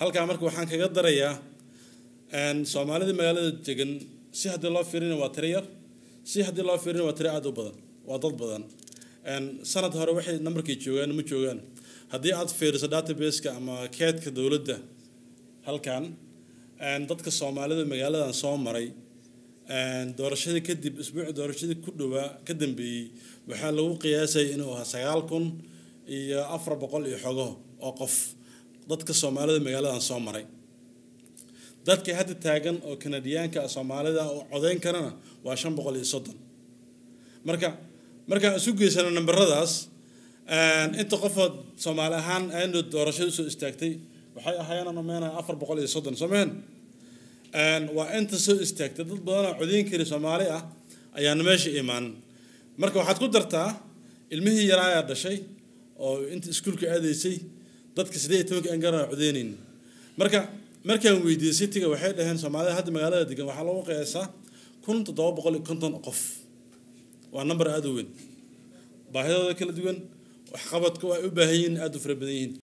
halkaa marka waxaan kaga darayaa soomaalida magaalada degan si haddii loo fiirina waa tiro yar si haddii loo fiirina waa tiro aada u badan waa dad badan sanad hore waxay nambarkay joogaan ma joogaan haddii aad fiiriso databaseka ama keedka dowladda halkan dadka soomaalida magaaladan soo maray doorashadii kadib isbuuci doorashadii ku dhowaa ka dambeeyey waxaa lagu qiyaasayay inuu ahaa sagaal kun iyo afar boqol iyo xogo oo qof dadka soomaalida magaaladan soo maray dadka hadda taagan oo kanadiyaanka soomaalida oo codeyn karana waa shan boqol iyo soddon marka markaan isu geysano namberadaas inta qofood soomaali ahaan aynu doorashada usoo istaagtay waxay ahaayeen umeena afar boqol iyo soddon soo mehen waa inta soo istaagtay dad badanoo codeyn kari soomaali ah ayaana meesha imaan marka waxaad ku dartaa ilmihii yaraayaa dhashay oo inta iskuulka aadaysay dadka siddeed iyo tobanka aan garana codeynayn marka markaan weydiiyey citiga waxay dhaheen soomaalida hadda magaalada degan waxaa lagu qiyaasaa kun toddoba boqol iyo konton qof waa number aada u weyn baahidooda kala duwan waxqabadka ay u baahan yihiin aada u fara badan yihiin